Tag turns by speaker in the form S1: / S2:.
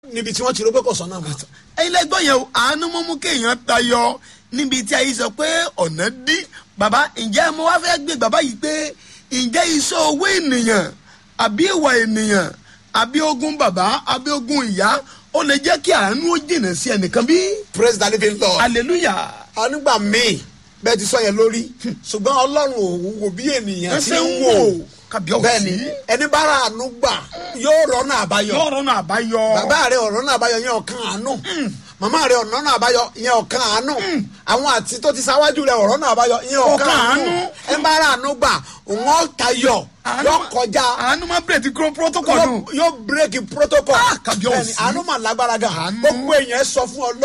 S1: níbi tí wọ́n ti rò pé kò sọ́nà mọ́.
S2: ẹ̀yin lẹ́gbọ́n yẹn o àánú mọ́ mú kéèyàn tayọ níbi tí ayé sọ pé ọ̀nà dí bàbá ǹjẹ́ mo wá fẹ́ gbé bàbá yìí pé ǹjẹ́ iṣẹ́ owó ènìyàn àbí ìwà ènìyàn àbí ogún bàbá àbí ogún ìyá ó lè jẹ́ kí àánú ó jìnnà sí ẹnìkan bí.
S1: praise the living lord.
S2: hallelujah.
S1: ànígbà míì bẹ́ẹ̀ ti sọ yẹn lórí ṣùgbọ́n ọlọ́run ò wò bí ènìyàn ti
S2: ẹsẹ̀
S1: ń
S2: ń
S1: wò
S2: wò kábíyọ̀sí.
S1: bẹ́ẹ̀ni ẹni bá ra àánú gbà yóò rọ́nà àbáyọ
S2: yóò rọ́nà àbáyọ.
S1: bàbá rẹ ọ̀rọ̀ àbáyọ yẹn ọ̀kan àánú màmá rẹ ọ̀rọ̀ àbáyọ yẹn ọ̀kan àánú àwọn àti tó ti sáwájú rẹ ọ̀rọ̀ àbáyọ yẹn ọ̀kan
S2: Ọ̀kan
S1: àánú
S2: àánú.
S1: ẹni bá ra àánú gbà òun ọ̀ tayọ
S2: Àánú
S1: yóò
S2: má-
S1: kọjá
S2: àánú má bèrè ti kúrò protocol nù.
S1: yóò bírèkì protocol
S2: Ah, kábíyèsí.
S1: bẹ́ẹ̀ni àánú mà lágbára gan
S2: Àánú.
S1: gbogbo èèyàn sọ fún ọ